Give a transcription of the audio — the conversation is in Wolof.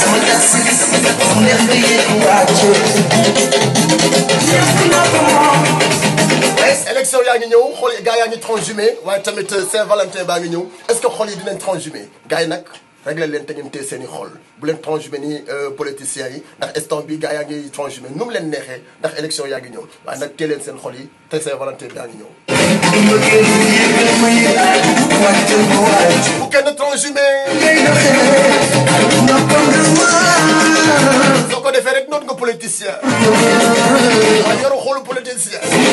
élection yaa ngi ñëw xool gars yaa ngi transhumé waaye tamit Saint-Valentin baa ngi ñëw est-ce que xol yi dinañ transhumé gars yi nag réglé leen te ngeen téye seen i xol bu leen transhumé ni politiciens yi ndax instant bi gars yaa ngi transhumé nu mu leen neexee ndax élection yaa ngi ñëw waaye nag téye leen seen xol yi te Saint-Valentin baa ngi ñëw. bu kenn transhumé. soo ko defee rek noot nga politicien. waaye yoru xoolu politicien.